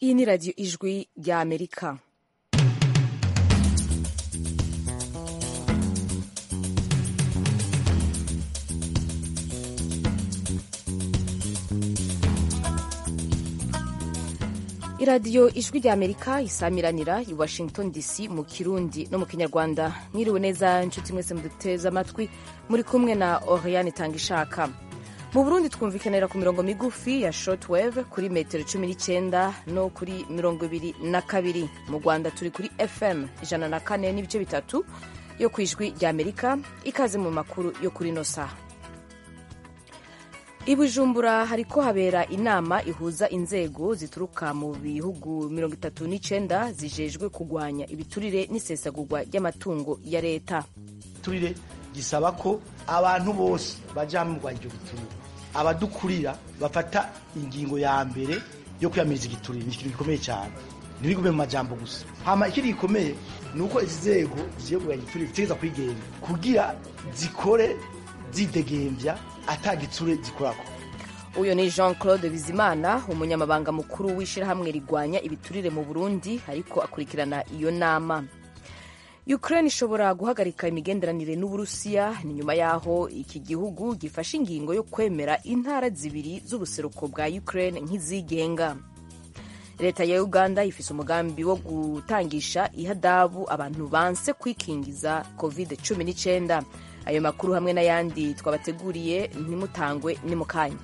iyi ni radiyo ijwi rya amerika iradiyo ijwi rya amerika isamiranira i washington dc mu kirundi no mu kinyarwanda mwiriwe neza inshuti mwese muduteze amatwi muri kumwe na oriane tanga ishaka mu burundi twumvikanira ku mirongo migufi ya shortwave kuri metero cumi n'icyenda no kuri mirongo ibiri na kabiri mu rwanda turi kuri fm ijana na kane n'ibice bitatu yo ku ijwi rya amerika ikaze mu makuru yo kuri ino saha i bujumbura hariko habera inama ihuza inzego zituruka mu bihugu mirongo itatu n'icenda zijejwe kugwanya ibiturire n'isesagurwa ry'amatungo ya leta igiturire gisaba ko abantu bose baja mu rwanya ivyo biturire abadukurira bafata ingingo ya mbere yo kwiyamiriza igiturire ni ikintu gikomeye cyane ntibigume mu majambo gusa hama ikindi gikomeye ni uko izi nzego zigiye kugwanya igiturire zitegereza kwigenga kugira zikore zidegemvya ata gitsure zikorako uyu ni jean claude bizimana umunyamabanga mukuru w'ishyirahamwe rigwanya ibiturire mu burundi ariko akurikirana iyo nama ukraine ishobora guhagarika imigenderanire n'uburusiya ni nyuma y'aho iki gihugu gifashe ingingo yo kwemera intara zibiri z'ubuseruko bwa ukraine nk'izigenga leta ya uganda ifise umugambi wo gutangisha ihadabu abantu banse kwikingiza covid 19 ayo makuru hamwe n'ayandi twabateguriye ntimutangwe ni mu kanya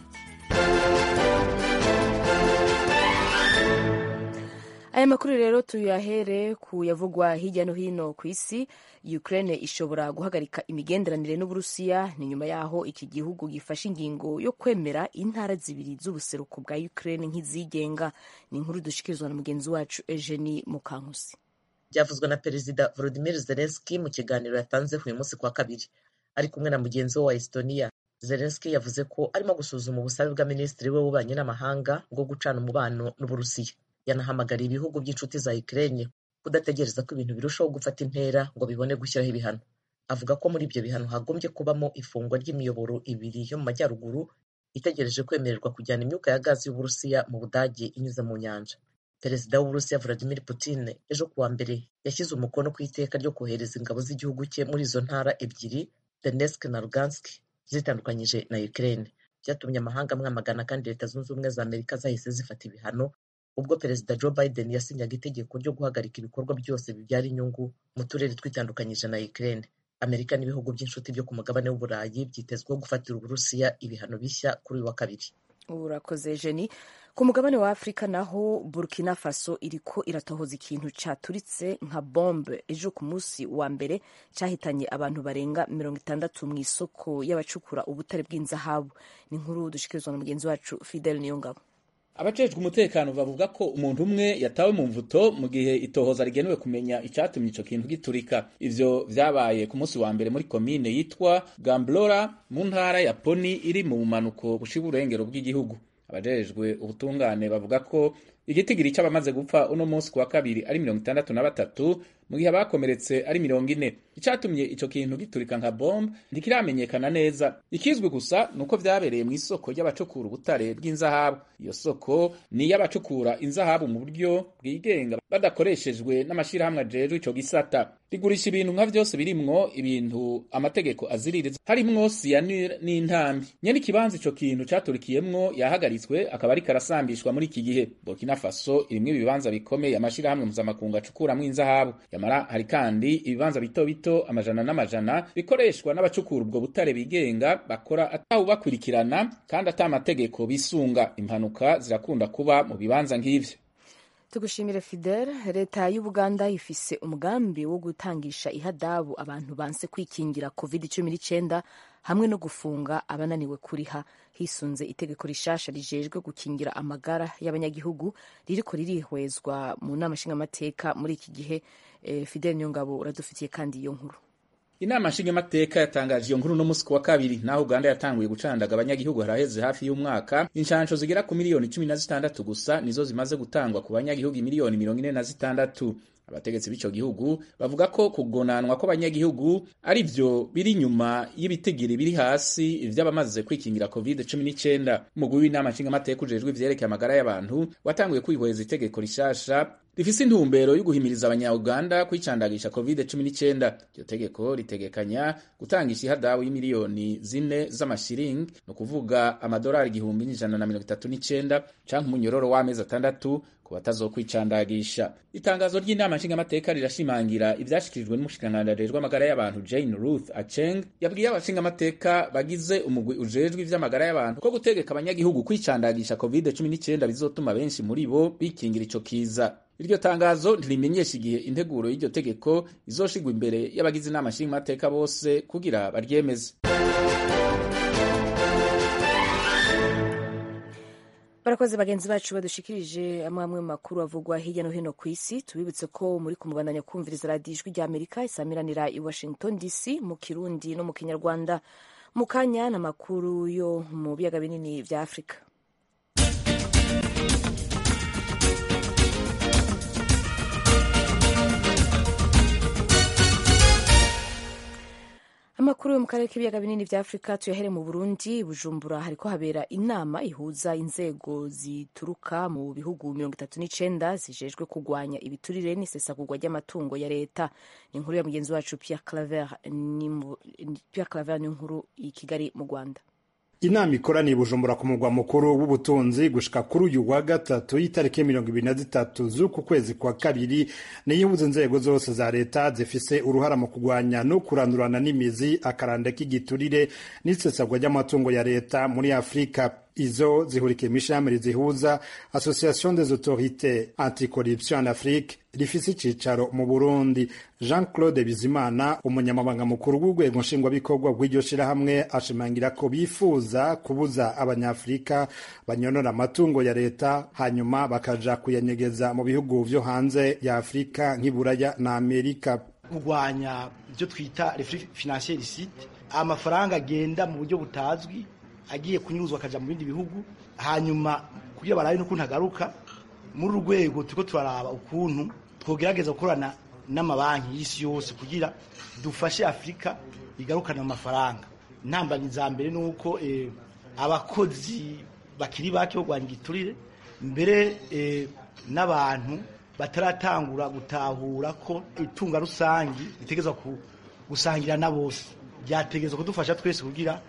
aya makuru rero tuyahere ku yavugwa hirya no hino ku isi ukraine ishobora guhagarika imigenderanire n'uburusiya ni nyuma y'aho iki gihugu gifashe ingingo yo kwemera intara zibiri z'ubuseruko bwa ukraine nk'izigenga ni inkuru dushikirizwa na mugenzi wacu eugenie mukankusi byavuzwe na perezida volodimir zelenski mu kiganiro yatanze uyu munsi kwa kabiri ari kumwe na mugenzi we wa estonia zelenski yavuze ko arimo gusuzuma ubusabe bwa minisitiri we w'ububanyi n'amahanga bwo gucana umubano n'uburusiya yanahamagariye ibihugu by'inshuti za Ukraine kudategereza ko ibintu birushaho gufata intera ngo bibone gushyiraho ibihano avuga ko muri ibyo bihano hagombye kubamo ifungwa ry'imiyoboro ibiri yo mu majyaruguru itegereje kwemererwa kujyana imyuka ya gazi y'uburusiya mu budage inyuze mu nyanja perezida w'uburusiya vladimir putin ejo kuwa mbere yashyize umukono ku iteka ryo kohereza ingabo z'igihugu cye muri izo ntara ebyiri donetsk na lugansk zitandukanyije na Ukraine byatumye amahanga amwamagana kandi leta zunze ubumwe za amerika zahise zifata ibihano ubwo perezida joe biden yasinyaga itegeko ryo guhagarika ibikorwa byose bibyara inyungu mu turere twitandukanyije na ukraine amerika n'ibihugu by'inshuti byo ku mugabane w'uburayi byitezweho gufatira uburusiya ibihano bishya kuri uyu wa kabiri urakoze jeni ku mugabane wa afurika naho burkina faso iriko iratohoza ikintu caturitse nka bombe ejo ku munsi wa mbere cyahitanye abantu barenga mirongo itandatu mu isoko y'abacukura ubutare bw'inzahabu ni inkuru dushikirizwa na mugenzi wacu fidel niyongabo abajejwe umutekano bavuga ko umuntu umwe yatawe mu mvuto mu gihe itohoza rigenewe kumenya icyatumye ico kintu giturika ivyo vyabaye ku munsi wa mbere muri komine yitwa gamblora mu ntara ya poni iri mu bumanuko bushira uburengero bw'igihugu abajejwe ubutungane bavuga ko igitigiri c'abamaze gupfa uno munsi kuwa kabiri ari mirongo itandatu na batatu mu gihe abakomeretse ari mirongo ine icatumye ico kintu giturika nka bombe ntikiramenyekana neza ikizwi gusa nuko vyabereye mu isoko ry'abacukura ubutare bw'inzahabu iyo soko ni iy'abacukura inzahabu mu buryo bwigenga badakoreshejwe n'amashirahamwe ajejwe ico gisata rigurisha ibintu nka vyose birimwo ibintu amategeko aziririza harimwo siyanure n'intambi nyene ikibanza ico kintu caturikiyemwo yahagaritswe akaba ariko arasambishwa muri iki gihe burkina faso irimwo ibibanza bikomeye amashirahamwe mpuzamakungu acukuramwo inzahabu yamara hari kandi ibibanza bito bito amajana n'amajana bikoreshwa n'abacukura ubwo butare bigenga bakora atawubakurikirana kandi ata amategeko bisunga impanuka zirakunda kuba mu bibanza nk'ivyo tugushimire fidel leta y'ubuganda ifise umugambi wo gutangisha ihadabu abantu banse kwikingira covid 19 hamwe no gufunga abananiwe kuriha hisunze itegeko rishasha rijejwe gukingira amagara y'abanyagihugu ririko ririhwezwa mu nama nshingamateka muri iki gihe e, fidel niyongabo uradufitiye kandi iyo nkuru inama nshingamateka yatangaje iyo nkuru no musi wa kabiri naho uganda yatanguye gucandaga abanyagihugu haraheze hafi y'umwaka inshansho zigera ku miliyoni cumi na zitandatu gusa nizo zimaze gutangwa ku banyagihugu miliyoni mirongo ine na zitandatu abategetsi b'ico gihugu bavuga ko kugonanwa kw'abanyagihugu ari vyo biri inyuma y'ibitigiri biri hasi vy'abamaze kwikingira covid 19 umugwi w'inama nshingamateka ujejwe ivyerekeye amagara y'abantu watanguye kwihweza itegeko rishasha rifise intumbero yo guhimiriza abanya-uganda kwicandagisha covid 19 iryo tegeko ritegekanya gutangisha ihadabu y'imiliyoni zine z'amashiringi ni ukuvuga amadolari igihumbi n'ijana na mirongo itatu n'icenda canke umunyororo w'amezi atandatu ku batazokwicandagisha itangazo ry'inama nshingamateka rirashimangira ivyashikirijwe n'umushikiranganji ajejwe amagara y'abantu jane ruth acheng yabwiye abashingamateka bagize umugwi ujejwe ivy'amagara y'abantu ko gutegeka abanyagihugu kwicandagisha covid 19 bizotuma benshi muri bo bikingira ico kiza iryo tangazo ntirimenyesha igihe integuro y'iryo tegeko izoshigwa imbere y'abagize inama nshingamateka bose kugira baryemeze barakoze bagenzi bacu badushikirije amwe amwe mu makuru avugwa hirya no hino ku isi tubibutse ko muri kumubandanya kumviriza radiyo ijwi rya amerika isamiranira i washington dc mu kirundi no mu kinyarwanda mu kanya n'amakuru yo mu biyaga binini vya afurika amakuru yo mu karere k'ibiyaga binini vya afurika tuyahere mu burundi bujumbura hariko habera inama ihuza inzego zituruka mu bihugu mirongo itatu n'icenda zijejwe kugwanya ibiturire n'isesagurwa ry'amatungo ya leta ni inkuru ya mugenzi wacu pierre claver ni inkuru i kigali mu rwanda inama ikoraniye bujumbura ku murwa mukuru w'ubutunzi gushika kuri uyu wa gatatu y'itariki mirongo ibiri na zitatu z'uku kwezi kwa kabiri niyo ihuza inzego zose za leta zifise uruhara mu kurwanya no kurandurana n'imizi akaranda k'igiturire n'isesagwa ry'amatungo ya leta muri afurika izo zihurikiye mw'ishirahamwe zihuza association des autorités anticorruption en afrique rifise icicaro mu burundi jean claude bizimana umunyamabanga mukuru w'urwego nshingwabikorwa rw'iryo shirahamwe ashimangira ko bifuza kubuza abanyafurika banyonora amatungo ya leta hanyuma bakaja kuyanyegeza mu bihugu vyo hanze ya afurika nk'iburaya na amerika kurwanya ibyo twita refri financier illicite amafaranga agenda mu buryo butazwi agiye kunyuruzwa akaja mu bindi bihugu hanyuma kugira barabe n'ukuntu agaruka muri uru rwego turiko turaraba ukuntu twogerageza gukorana n'amabanki y'isi yose kugira dufashe afurika igarukana amafaranga intambamyi za mbere ni uko eh, abakozi bakiri bake bo kurwanya igiturire mbere eh, n'abantu bataratangura gutahura ko itunga rusangi ritegerezwa gusangira na bose ryategerezwa kudufasha twese kugira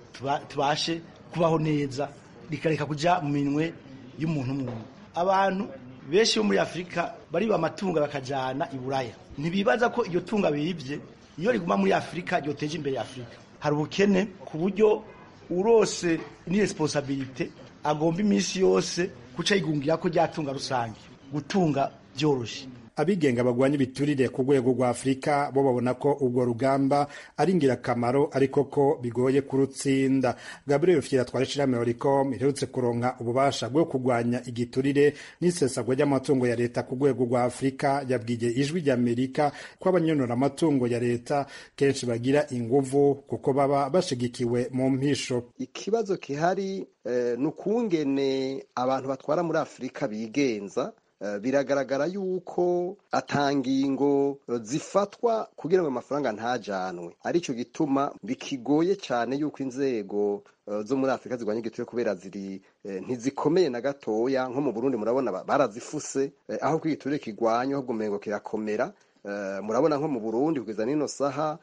tubashe kubaho neza rikareka kujya mu minwe y'umuntu umwe abantu benshi bo muri afurika bariba amatungo bakajyana i buraya ntibibaza ko iryo tunga biribye iyo riguma muri afurika ryoteje imbere ya afurika hari ubukene ku buryo urose n'iresponsabilite agomba iminsi yose guca yigungira ko ryatunga rusange gutunga byoroshye abigenga bagwanya ibiturire ku rwego rwa afurika bo babona ko ubwo rugamba ari ingirakamaro ariko ko bigoye kurutsinda gabriel fiera twari ishirahamwe oricom iherutse kuronka ububasha bwo kurwanya igiturire n'isesagwa ry'amatungo ya leta ku rwego rwa afurika yabwiye ijwi ry'amerika ko abanyonora amatungo ya leta kenshi bagira inguvu kuko baba bashigikiwe mu mpisho ikibazo kihari eh, ni ukungene abantu batwara muri afurika bigenza biragaragara yuko atangingo zifatwa kugira ngo amafaranga ntajanwe aricyo gituma bikigoye cyane yuko inzego zo muri afurika zirwanya igituye kubera ziri ntizikomeye na gatoya nko mu burundi murabona barazifuse aho ko igiturire kigwanywa ahubwo umengo kirakomera murabona nko mu burundi kugeza n'ino saha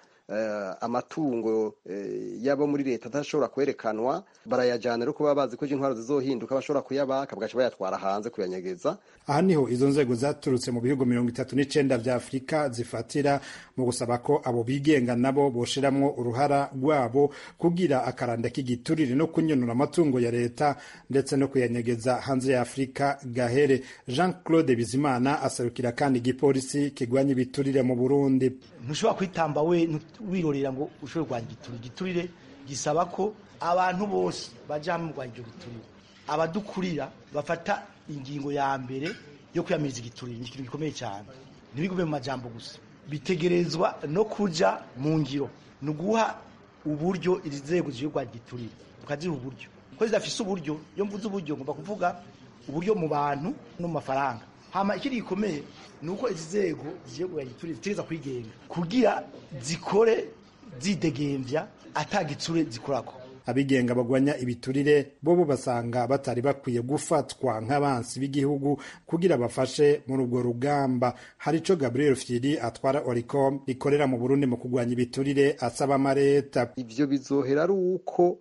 amatungo yabo muri leta adashobora kwerekanwa barayajyana ariko baba bazi ko intwaro zizohinduka bashobora kuyabaka bagaca bayatwara hanze kuyanyegeza aha niho izo nzego zaturutse mu bihugu mirongo itatu n'icenda vya afurika zifatira mu gusaba ko abo bigenga nabo boshiramwo uruhara rwabo kugira akaranda k'igiturire no kunyonora amatungo ya leta ndetse no kuyanyegeza hanze ya afurika gahere jean claude bizimana aserukira kandi igipolisi kigwanya ibiturire mu burundi ntushobora kwitamba we wirorera ngo ushobore kurwanya igiturire igiturire gisaba ko abantu bose baja hamwe mu kurwanya icyo giturire abadukurira bafata ingingo ya mbere yo kwiyamiriza igiturire ni ikintu gikomeye cyane ntibigume mu majambo gusa bitegerezwa no kuja mu ngiro ni uguha uburyo izi nzego zije kurwanya igiturire tukaziha uburyo ko zidafise uburyo iyo mvuze uburyo ngomba kuvuga uburyo mu bantu no mu mafaranga hama ikindi gikomeye ni uko izi nzego zigiye kuganya igiturire zitegereza kwigenga kugira zikore zidegembya ata gitsure zikorako abigenga bagwanya ibiturire bobo basanga batari bakwiye gufatwa nk'abansi b'igihugu kugira bafashe muri ubwo rugamba hari ico Gabriel Fieri atwara Oricom rikorera mu Burundi mu kugwanya ibiturire asaba amareta ivyo bizohera ari uko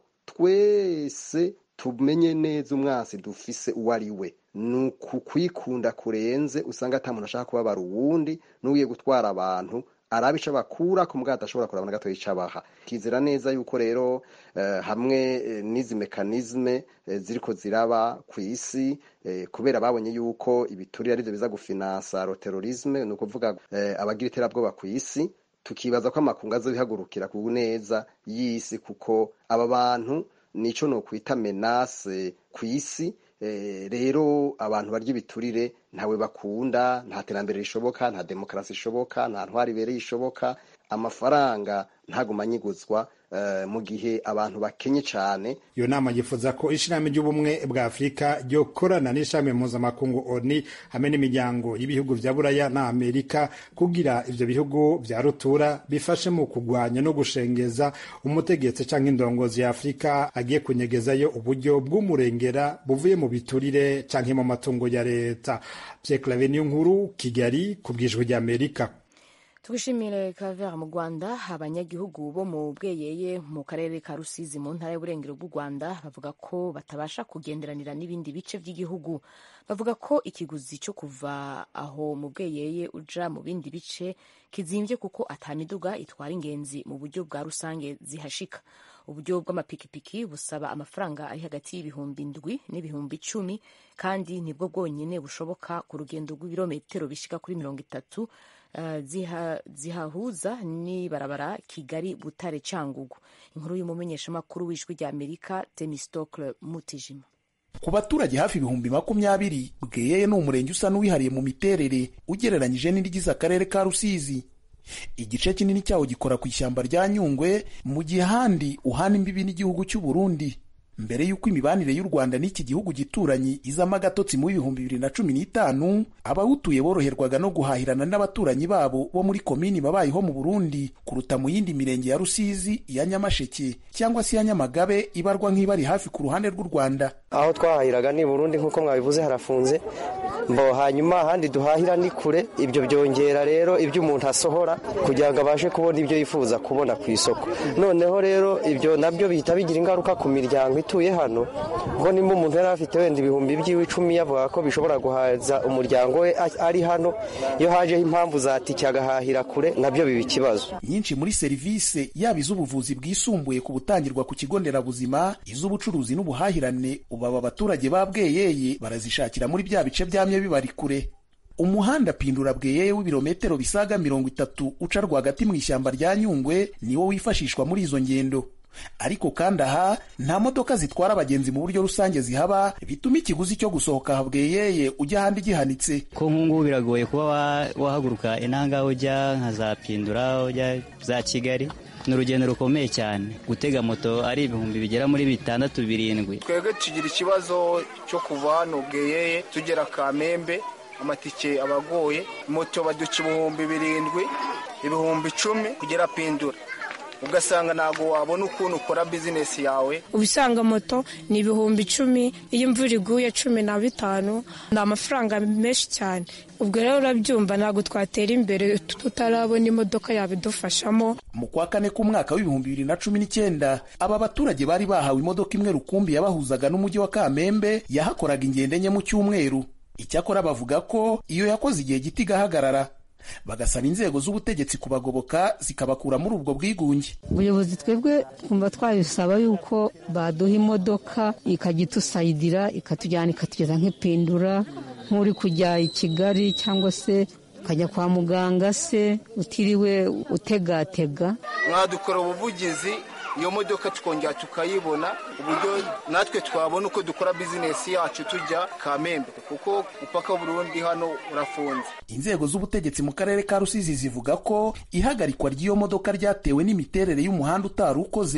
twese tumenye neza umwansi dufise uwo ari we ni ukukwikunda kurenze usanga ata muntu ashaka kubabara uwundi n'ugiye gutwara abantu araba ico bakura ku mbwa adashobora kuraba na gato ico abaha kizera neza yuko rero eh, hamwe eh, n'izi mekanizme eh, ziriko ziraba ku isi eh, kubera babonye yuko ibiturire arivyo biza gufinansa roterorisme ni ukuvuga eh, abagira iterabwoba ku isi tukibaza ko amakungu azobihagurukira ku neza y'isi kuko aba bantu nico nokwita menase ku isi Eh, rero abantu barya ibiturire ntawe bakunda nta terambere rishoboka nta demokarasi ishoboka nta ntwari ibereye ishoboka amafaranga ntaguma anyiguzwa eh, mu gihe abantu bakenye cyane iyo nama yifuza ko ishirahamwe ry'ubumwe bwa afurika ryokorana n'ishami mpuzamakungu oni hamwe n'imiryango y'ibihugu vya buraya na amerika kugira ivyo bihugu vya rutura bifashe mu kugwanya no gushengeza umutegetsi canke indongozi ya afurika agiye kunyegezayo uburyo bw'umurengera buvuye mu biturire canke mu matungo ya leta Pierre Claver nkuru kigali ku bwijwi rya amerika tugishimire Claver mu Rwanda abanyagihugu bo mu bweyeye mu karere ka Rusizi mu ntara y'uburengero bw'u Rwanda bavuga ko batabasha kugenderanira n'ibindi bice by'igihugu bavuga ko ikiguzi cyo kuva aho mu bweyeye uja mu bindi bice kizimbye kuko atamiduga itwara ingenzi mu buryo bwa rusange zihashika uburyo bw'amapikipiki busaba amafaranga ari hagati y'ibihumbi ndwi n'ibihumbi icumi kandi nibwo bwonyine bushoboka ku rugendo rw'ibirometero bishika kuri mirongo itatu Uh, ziha, zihahuza n'ibarabara kigali butare cyangugu inkuru y'umumenyeshamakuru w'ijwi rya amerika temistocle mutijima ku baturage hafi ibihumbi makumyabiri bweyeye ni umurenge usa n'uwihariye mu miterere ugereranyije n'irigize akarere ka rusizi igice kinini cyawo gikora ku ishyamba rya nyungwe mu gihe ahandi uhana imbibi n'igihugu cy'u burundi mbere y'uko imibanire y'u rwanda n'iki gihugu gituranyi izamo agatotsi mu bihumbi bibiri na cumi n'itanu abawutuye boroherwaga no guhahirana n'abaturanyi babo bo muri komini babayeho mu burundi kuruta mu yindi mirenge ya rusizi iya nyamasheke cyangwa se iya nyamagabe ibarwa nk'ibari hafi ku ruhande rw'u rwanda aho twahahiraga ni burundi nk'uko mwabivuze harafunze mbo hanyuma ahandi duhahira ni kure ibyo byongera rero ibyo umuntu asohora kugira ngo abashe kubona ibyo yifuza kubona ku isoko noneho rero ibyo nabyo bihita bigira ingaruka ku miryango ituye hano ngo nimba umuntu yari afite wenda ibihumbi by'iwe icumi yavuga ko bishobora guhaza umuryango we ari hano iyo hajeho impamvu zatike agahahira kure nabyo biba ikibazo nyinshi muri serivisi yaba iz'ubuvuzi bwisumbuye ku butangirwa ku kigo nderabuzima iz'ubucuruzi n'ubuhahirane ubu aba baturage ba bweyeye barazishakira muri bya bice byamye bibari kure umuhanda pindura bweyeye w'ibirometero bisaga mirongo itatu uca rwagati mu ishyamba rya nyungwe niwo wifashishwa muri izo ngendo ariko kandi aha nta modoka zitwara abagenzi mu buryo rusange zihaba bituma ikiguzi cyo gusohoka bweyeye ujya ahandi gihanitse ko nk'ubu biragoye kuba wahaguruka inanga ujya nka za pindura ujya za kigali ni urugendo rukomeye cyane gutega moto ari ibihumbi bigera muri bitandatu birindwi twebwe tugira ikibazo cyo kuva hano bweyeye tugera kamembe amatike aba agoye moto baduca ibihumbi birindwi ibihumbi icumi kugera pindura ugasanga ntabwo wabona ukuntu ukora bizinesi yawe ubisanga moto ni ibihumbi icumi iyo imvura iguye cumi na bitanu ni amafaranga menshi cyane ubwo rero urabyumva ntabwo twatera imbere tutarabona imodoka yabidufashamo mu kwa kane k'umwaka w'ibihumbi bibiri na cumi n'icyenda aba baturage bari bahawe imodoka imwe rukumbi yabahuzaga n'umujyi wa kamembe yahakoraga ingendo enye mu cyumweru icyakora bavuga ko iyo yakoze igihe gito igahagarara bagasaba inzego z'ubutegetsi kubagoboka zikabakura muri ubwo bwigunge ubuyobozi twebwe twumva twabisaba yuko baduha imodoka ikajya itusayidira ikatujyana ikatugeza nk'ipindura nk'uri kujya i kigali cyangwa se ukajya kwa muganga se utiriwe utegatega mwadukora ubuvugizi iyo modoka tukongera tukayibona uburyo natwe twabona uko dukora bizinesi yacu tujya kamembe kuko upaka burundi hano urafunze inzego z'ubutegetsi mu karere ka rusizi zivuga ko ihagarikwa ry'iyo modoka ryatewe n'imiterere y'umuhanda utari ukoze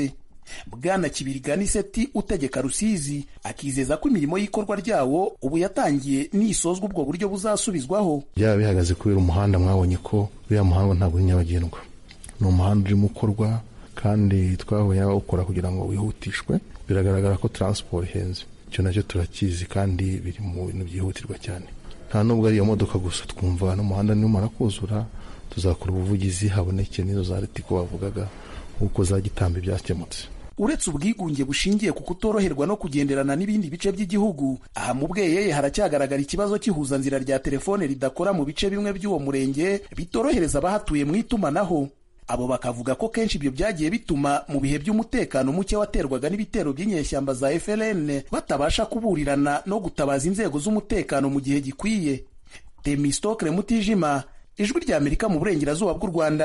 bwana kibiriganiseti utegeka rusizi akizeza ko imirimo y'ikorwa ryawo ubu yatangiye nisozwa ubwo buryo buzasubizwaho byaba bihagaze kubera umuhanda mwabonye ko uriya muhanda ntabwo uri nyabagendwa ni umuhanda urimo ukorwa kandi twahuye n'abawukora kugira ngo wihutishwe biragaragara ko taransiporo ihenze icyo nacyo turakizi kandi biri mu bintu byihutirwa cyane nta nubwo ari iyo modoka gusa twumva n'umuhanda nimara kuzura tuzakora ubuvugizi haboneke n'izo za ritiko bavugaga nk'uko za gitambi byakemutse uretse ubwigunge bushingiye ku kutoroherwa no kugenderana n'ibindi bice by'igihugu aha mu bweyeye haracyagaragara ikibazo cy'ihuzanzira rya telefone ridakora mu bice bimwe by'uwo murenge bitorohereza abahatuye mu itumanaho abo bakavuga ko kenshi ibyo byagiye bituma mu bihe by'umutekano muke waterwaga n'ibitero by'inyeshyamba za FLN batabasha kuburirana no gutabaza inzego z'umutekano mu gihe gikwiye Temistokle Mutijima ijwi rya Amerika mu burengerazuba bw'u Rwanda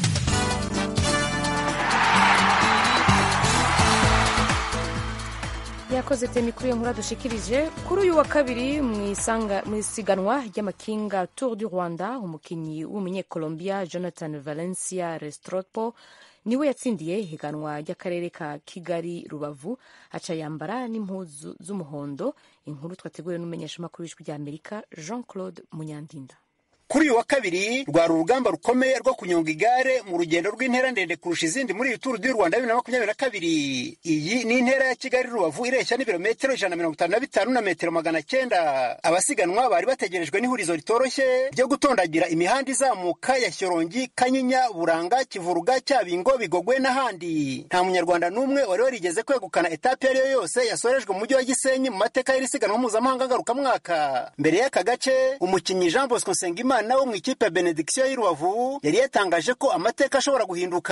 yakoze temi kuri iyo nkuru dushikirije kuri uyu wa kabiri mu isiganwa ry'amakinga tour du rwanda umukinnyi w'umunyekolombia jonathan valencia restropo niwe yatsindiye ihiganwa ry'akarere ka kigali rubavu aca yambara n'impuzu z'umuhondo inkuru twateguwe n'umumenyeshamakuru w'ijwi rya amerika jean claude munyandinda kuri uyu wa kabiri rwari urugamba rukomeye rwo kunyonga igare mu rugendo rw'intera ndende kurusha izindi muri iyi turu du rwanda bibiri na makumyabiri na kabiri iyi ni intera ya kigali rubavu ireshya n'ibirometero ijana na mirongo itanu na bitanu na metero magana cyenda abasiganwa bari bategerejwe n'ihurizo ritoroshye ryo gutondagira imihanda izamuka ya shyorongi kanyinya buranga kivuruga cyabingo bigogwe n'ahandi nta munyarwanda n'umwe wari warigeze kwegukana etape iyo ari yo yose yasorejwe mu mujyi wa gisenyi mu mateka y'iri siganwa mpuzamahanga ngarukamwaka mbere y'aka gace umukinnyi jean bosco nsengimana umwana wo mu ikipe ya benediction y'i rubavu yari yatangaje ko amateka ashobora guhinduka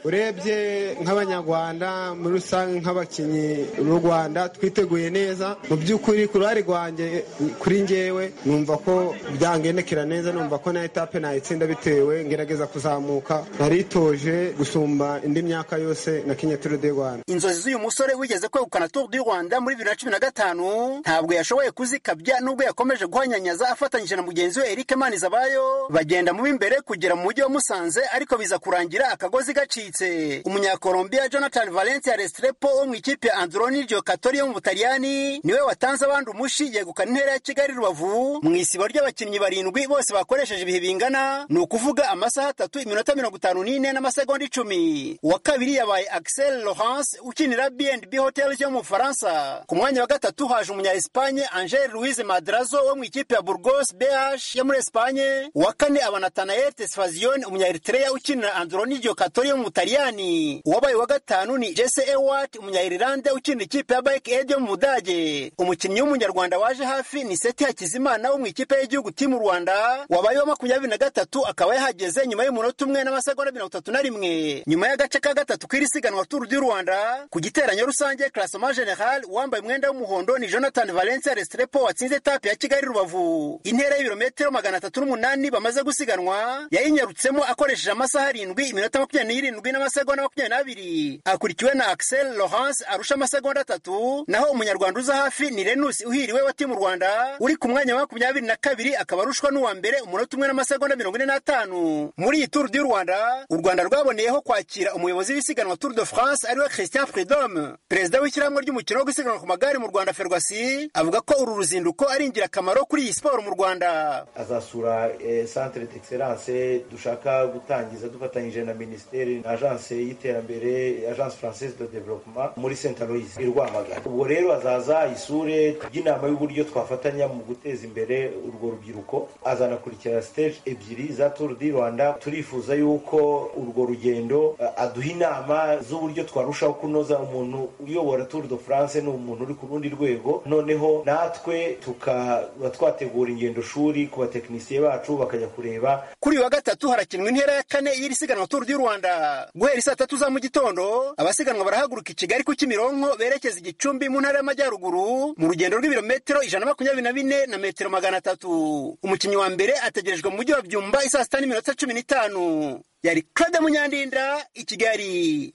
urebye nk'abanyarwanda muri rusange nk'abakinnyi b'u rwanda twiteguye neza mu by'ukuri ku ruhare rwanjye kuri ngewe numva ko byangendekera neza numva ko na etape nayitsinda bitewe ngerageza kuzamuka naritoje gusumba indi myaka yose na kenya turu de rwanda inzozi z'uyu musore wigeze kwegukana tour du rwanda muri bibiri na cumi na gatanu ntabwo yashoboye kuzikabya nubwo yakomeje guhanyanyaza afatanyije na mugenzi we eric maniza bayo bagenda mu b'imbere kugera mu mujyi wa musanze ariko biza kurangira akagozi gacitse umunyakolombia jonathan valencia restrepo wo mu ikipe ya androni giocatori yo mu butaliyani niwe watanze abandi umushi yegukana intera ya kigali rubavu mu isibo ry'abakinnyi barindwi bose bakoresheje ibihe bingana ni ukuvuga amasaha atatu iminota mirongo itanu n'ine n'amasegonda icumi uwa kabiri yabaye axel laurence ukinira bnb hotels yo mu bufaransa ku mwanya wa gatatu haje umunya espanye angel louise madrazo wo mu ikipe ya burgos bh yo muri espanye uwa kane aba natanael tesfazion umunya eritrea ukinira androni giocatori yo mu butaliyani uwabaye uwa gatanu ni jesse ewart umunya irilande ukinira ikipe ya bike ed yo mu budage umukinnyi w'umunyarwanda waje hafi ni seti hakizimana wo mu ikipe y'igihugu timu rwanda wabaye wa makumyabiri na gatatu akaba yahageze nyuma y'umunota umwe n'amasegonda mirongo itatu na rimwe nyuma y'agace ka gatatu k'iri siganwa turu du rwanda ku giteranyo rusange klasoma general uwambaye umwenda w'umuhondo ni jonathan valencia restrepo watsinze etape ya kigali rubavu intera y'ibirometero magana atatu n'umunani bamaze gusiganwa yayinyarutsemo akoresheje amasaha arindwi iminota makumyabiri n'irindwi n'amasegonda makumyabiri n'abiri akurikiwe na axel laurence arusha amasegonda atatu naho umunyarwanda uza hafi ni renus uhiriwe wa timu rwanda uri ku mwanya wa makumyabiri na kabiri akaba arushwa n'uwa mbere umunota umwe n'amasegonda mirongo ine n'atanu muri iyi turu du rwanda u rwanda rwaboneyeho kwakira umuyobozi w'isiganwa tour de france ariwe christian freedom perezida w'ishyirahamwe ry'umukino wo gusiganwa ku magare mu rwanda ferwasi avuga ko uru ruzinduko ari ingirakamaro kuri iyi siporo mu rwanda azasura centre d'excellence dushaka gutangiza dufatanyije na minisiteri na agence y'iterambere agence française de développement muri saint alois i rwamagana ubwo rero azaza isure ry'inama y'uburyo twafatanya mu guteza imbere urwo rubyiruko azanakurikira stage ebyiri za tour du rwanda turifuza yuko urwo rugendo aduha inama z'uburyo twarushaho kunoza umuntu uyobora tour de france ni umuntu uri ku rundi rwego noneho natwe tukaba twategura ingendo shuri ku batekinisiye bacu bakajya kureba kuri uyu wa gatatu harakinwa intera ya kane y'iri siganwa turu du rwanda guhera saa tatu za mu gitondo abasiganwa barahaguruka i kigali ku kimironko berekeza igicumbi mu ntara y'amajyaruguru mu rugendo rw'ibirometero ijana na makumyabiri na bine na metero magana atatu umukinnyi wa mbere ategerejwe mu mujyi wa byumba isaa sita n'iminota cumi n'itanu yari claude munyandinda i kigali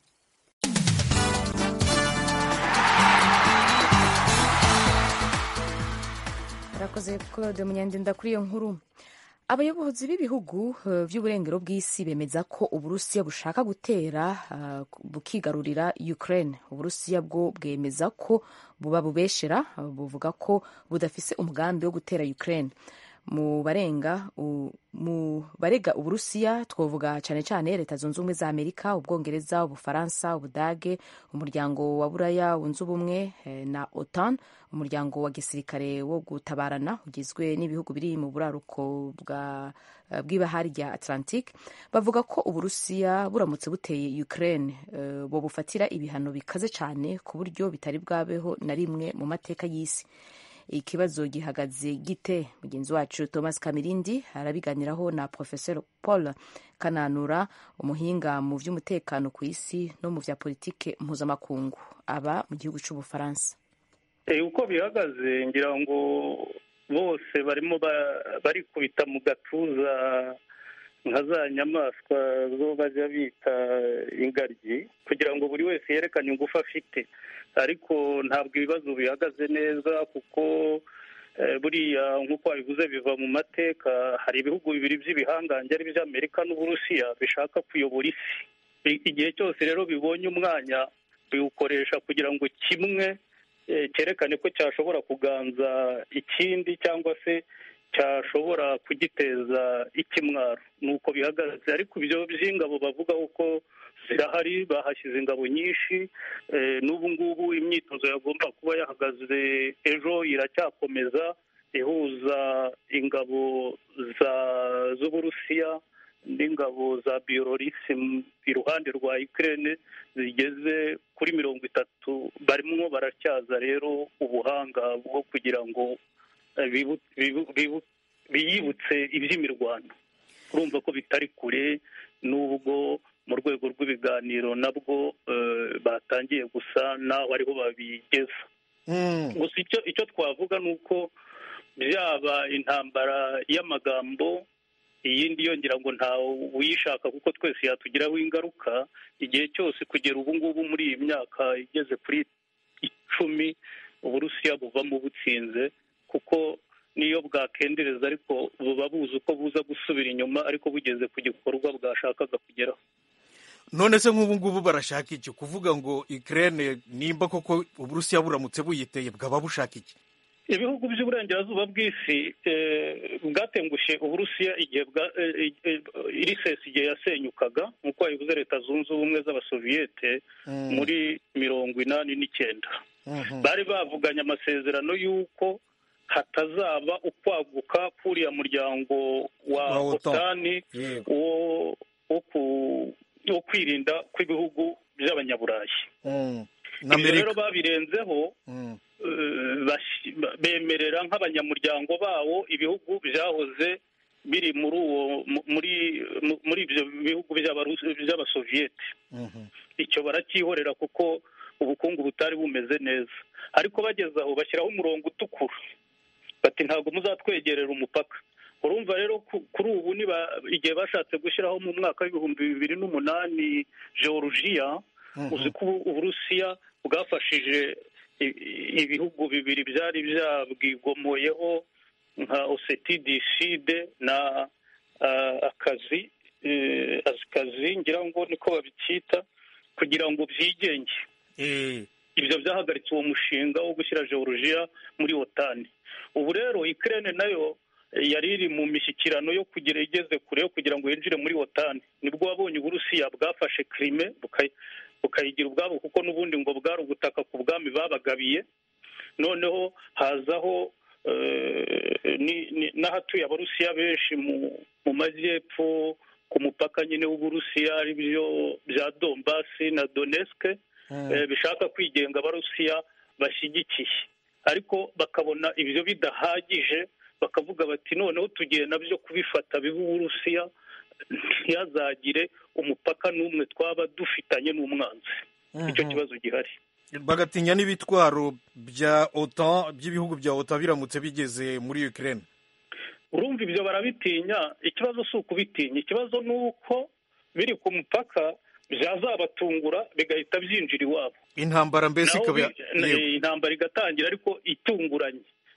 arakoze claude munyandinda kuri iyo nkuru abayobozi b'ibihugu uh, by'uburengero bw'isi bemeza ko uburusiya bushaka gutera uh, bukigarurira ukraine uburusiya bwo bwemeza ko buba bubeshera uh, buvuga ko budafise umugambi wo gutera ukraine mu barenga mu barega uburusiya twavuga cyane cyane leta zunze ubumwe za amerika ubwongereza ubufaransa ubudage umuryango wa buraya wunze ubumwe na otan umuryango wa gisirikare wo gutabarana ugizwe n'ibihugu biri mu buraruko bw'ibahari rya atlantique bavuga ko uburusiya buramutse buteye ukraine uh, bo bufatira ibihano bikaze cyane ku buryo bitari bwabeho na rimwe mu mateka y'isi ikibazo gihagaze gite mugenzi wacu thomas kamirindi arabiganiraho na professor paul kananura umuhinga mu by'umutekano ku isi no mu bya politike mpuzamakungu aba mu gihugu cy'ubufaransa uko bihagaze ngira ngo bose barimo barikubita mu gatuza nka za nyamaswa zo bajya bita ingaryi kugira ngo buri wese yerekane ingufu afite ariko ntabwo ibibazo bihagaze neza kuko buriya nk'uko wabivuze biva mu mateka hari ibihugu bibiri by'ibihangange ari iby'amerika n'uburusiya bishaka kuyobora isi igihe cyose rero bibonye umwanya biwukoresha kugira ngo kimwe cyerekane ko cyashobora kuganza ikindi cyangwa se cyashobora kugiteza ikimwaro ni uko bihagaze ariko ibyo by'ingabo bavuga ko zirahari bahashyize ingabo nyinshi n'ubu ngubu imyitozo yagomba kuba yahagaze ejo iracyakomeza ihuza ingabo z'uburusiya n'ingabo za biyolorisi iruhande rwa ikirere zigeze kuri mirongo itatu barimo baracyaza rero ubuhanga bwo kugira ngo biyibutse iby'imirwano urumva ko bitari kure n'ubwo mu rwego rw'ibiganiro nabwo batangiye gusa naho ariho babigeza gusa icyo twavuga ni uko byaba intambara y'amagambo iyindi yongera ngo ntawe uyishaka kuko twese yatugiraho ingaruka igihe cyose kugera ubu ngubu muri iyi myaka igeze kuri icumi uburusiya buvamo butsinze kuko niyo bwakendereza ariko buba buzi uko buza gusubira inyuma ariko bugeze ku gikorwa bwashakaga kugeraho none se nk'ubu ngubu barashaka iki kuvuga ngo ikirere nimba koko uburusiya buramutse buyiteye bwaba bushaka iki ibihugu by'uburengerazuba bw'isi bwatengushye uburusiya igihe irisesi igihe yasenyukaga nk'uko wabivuze leta zunze ubumwe z'abasoviyete muri mirongo inani n'icyenda bari bavuganye amasezerano y'uko hatazaba ukwaguka k'uriya muryango wa otani wo kwirinda kw'ibihugu by'abanyaburayi ibyo rero babirenzeho bemerera nk'abanyamuryango bawo ibihugu byahoze biri muri uwo muri ibyo bihugu by'abasoviyete icyo baracyihorera kuko ubukungu butari bumeze neza ariko bageze aho bashyiraho umurongo utukura bati ntabwo muzatwegerera umupaka urumva rero kuri ubu igihe bashatse gushyiraho mu mwaka w'ibihumbi bibiri n'umunani georgia uzi ko uburusiya bwafashije ibihugu bibiri byari byabwigomoyeho nka oseti diside na akazi akazi ngira ngo niko babicyita kugira ngo byigenge ibyo byahagaritse uwo mushinga wo gushyira georgia muri otani ubu rero ikirere nayo yari iri mu mishyikirano yo kugira igeze kure yo kugira ngo yinjire muri otani nibwo wabonye uburusiya bwafashe kirime bukayigira ubwabo kuko n'ubundi ngo bwari ubutaka ku bwami babagabiye noneho hazaho n'ahatuye abarusiya benshi mu majyepfo ku mupaka nyine w'uburusiya ari byo bya dombasi na doneske bishaka kwigenga abarusiya bashyigikiye ariko bakabona ibyo bidahagije bakavuga bati noneho tugiye nabyo kubifata biba uburusiya ntihazagire umupaka n'umwe twaba dufitanye n'umwanzi icyo kibazo gihari bagatinya n'ibitwaro bya otan by'ibihugu bya otan biramutse bigeze muri ukirere urumva ibyo barabitinya ikibazo si ukubitinya ikibazo ni uko biri ku mupaka byazabatungura bigahita byinjira iwabo intambara mbese ikaba intambara igatangira ariko itunguranye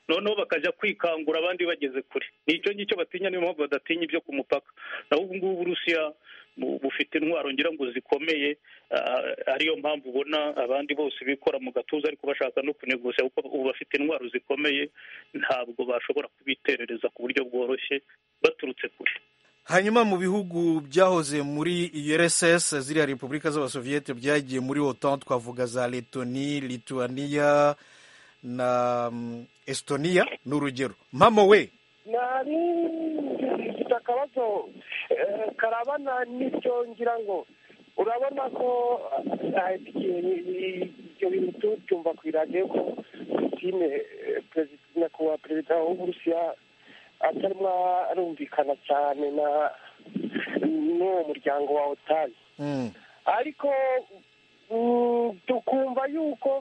noneho bakajya kwikangura abandi bageze kure nicyo ngicyo batinya niyo mpamvu badatinya ibyo ku mupaka naho ubu ngubu uburusiya bufite intwaro ngira ngo zikomeye ariyo mpamvu ubona abandi bose bikora mu gatuza ariko bashaka no kuneguza kuko ubu bafite intwaro zikomeye ntabwo bashobora kubiterereza ku buryo bworoshye baturutse kure hanyuma mu bihugu byahoze muri URSS ziriya repubulika z'abasoviyete byagiye muri otan twavuga za letoni lituania na estonia ni urugero mpamo we nari mfite akabazo karabana n'ibyo ngira ngo urabona ko ibyo bintu tubyumva ku iradiyo ko putine nyakubahwa perezida w'uburusiya atarimo arumvikana cyane na n'uwo muryango wa otani ariko tukumva yuko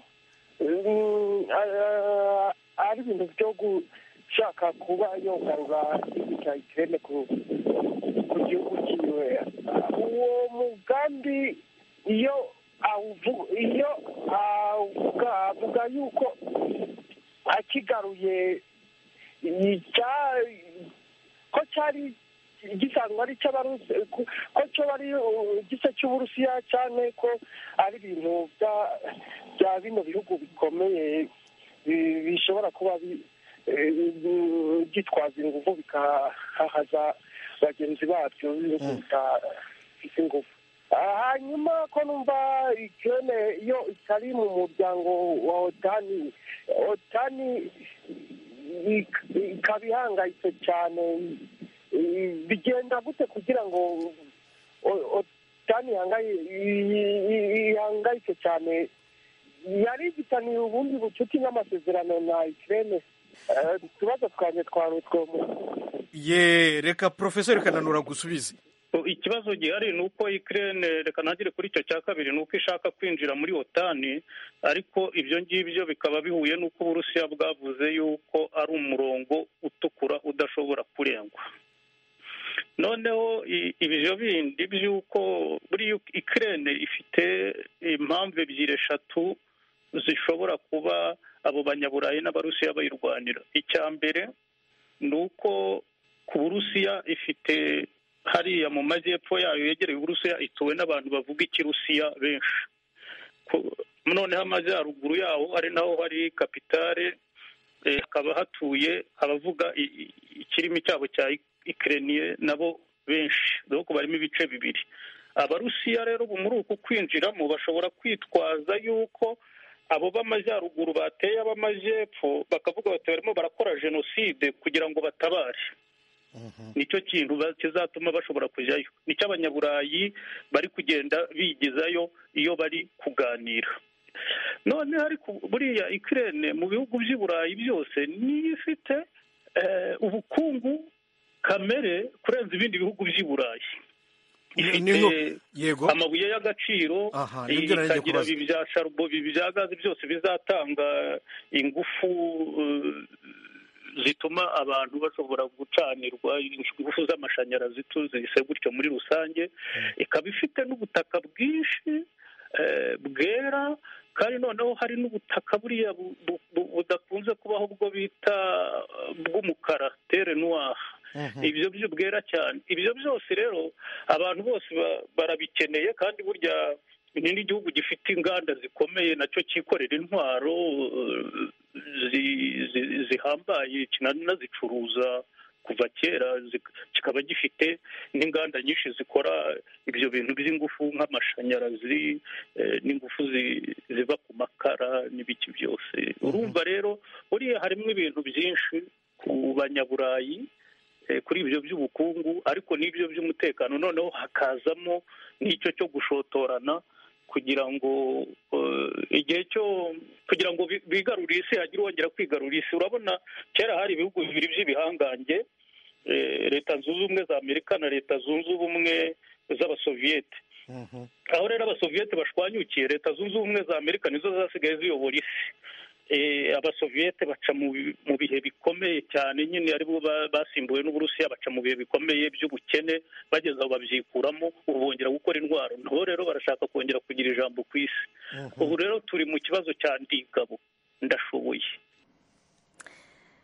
ari ibintu byo gushaka kuba yogarura igihugu cya ikirere ku gihugu cyiwe uwo mugambi iyo iyo avuga avuga yuko akigaruye ko cyari gisanzwe ari icy'abarusi ko cyo ari igice cy'uburusiya cyane ko ari ibintu bya bino bihugu bikomeye bishobora kuba byitwaza ingufu bikahahaza bagenzi babyo b'ibihugu bidafite ingufu hanyuma ko numva ikirere iyo itari mu muryango wa otani otani ikaba ihangayitse cyane bigenda gute kugira ngo otani ihangayitse cyane yari igitaniye ubundi bucuti n'amasezerano na ikirere utubazo twanjye twari utwo ye reka porofesori kananura gusubize ikibazo gihari ni uko ikirere reka ntagire kuri icyo cya kabiri ni uko ishaka kwinjira muri otani ariko ibyo ngibyo bikaba bihuye n'uko uburusiya bwavuze yuko ari umurongo utukura udashobora kurengwa noneho ibyo bindi by'uko buri ikirere ifite impamvu ebyiri eshatu zishobora kuba abo banyaburayi n'abarusiya bayirwanira icya mbere ni uko ku burusiya ifite hariya mu majyepfo yayo yegereye uburusiya ituwe n'abantu bavuga ikirusiya benshi noneho amajyaruguru yaho ari naho hari kapitale hakaba hatuye abavuga ikirimi cyabo cya ikireniye nabo benshi dore ko barimo ibice bibiri abarusiya rero muri uku kwinjiramo bashobora kwitwaza yuko abo b'amajyaruguru bateye ab'amajyepfo bakavuga bati barimo barakora jenoside kugira ngo batabare nicyo kintu kizatuma bashobora kujyayo nicyo abanyaburayi bari kugenda bigizayo iyo bari kuganira none ariko buriya ikirere mu bihugu by'i burayi byose niyo ifite ubukungu kamere kurenza ibindi bihugu by'i burayi ifite amabuye y'agaciro ikagira ibi bya sharubo ibi bya gazi byose bizatanga ingufu zituma abantu bashobora gucanirwa ingufu z'amashanyarazi tuzise gutyo muri rusange ikaba ifite n'ubutaka bwinshi bwera kandi noneho hari n'ubutaka buriya budakunze kubaho ubwo bita bw'umukara tere noire ibyo byo bwera cyane ibyo byose rero abantu bose barabikeneye kandi burya ni n'igihugu gifite inganda zikomeye nacyo cyikorera intwaro zihambaye kinanazicuruza kuva kera kikaba gifite n'inganda nyinshi zikora ibyo bintu by'ingufu nk'amashanyarazi n'ingufu ziva ku makara n'ibiki byose urumva rero buriya harimo ibintu byinshi ku banyaburayi kuri ibyo by'ubukungu ariko n'ibyo by'umutekano noneho hakazamo n'icyo cyo gushotorana kugira ngo igihe cyo kugira ngo bigarurire isi hagire uwongera kwigarurira isi urabona kera hari ibihugu bibiri by'ibihangange leta zunze ubumwe za amerika na leta zunze ubumwe z'abasoviyete aho rero abasoviyete bashwanyukiye leta zunze ubumwe za amerika nizo zasigaye ziyobora isi abasoviyete baca mu bihe bikomeye cyane nyine aribo basimbuwe n'uburusiya baca mu bihe bikomeye by'ubukene bageze aho babyikuramo ubu bongera gukora intwaro nabo rero barashaka kongera kugira ijambo ku isi ubu rero turi mu kibazo cya ndigabo ndashoboye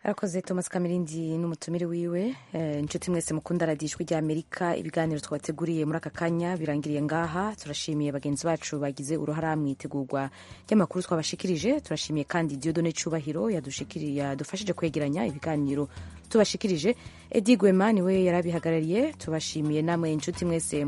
arakoze thomas kamirindi n'umutumire wiwe Eh, inshuti mwese mukunda radiyo ijwi rya amerika ibiganiro twabateguriye muri aka kanya birangiriye ngaha turashimiye bagenzi bacu bagize uruhara mu itegurwa ry'amakuru twabashikirije turashimiye kandi diodone cyubahiro yadushikiri- yadufashije kwegeranya ibiganiro tubashikirije edi gwema niwe yarabihagarariye tubashimiye namwe inshuti mwese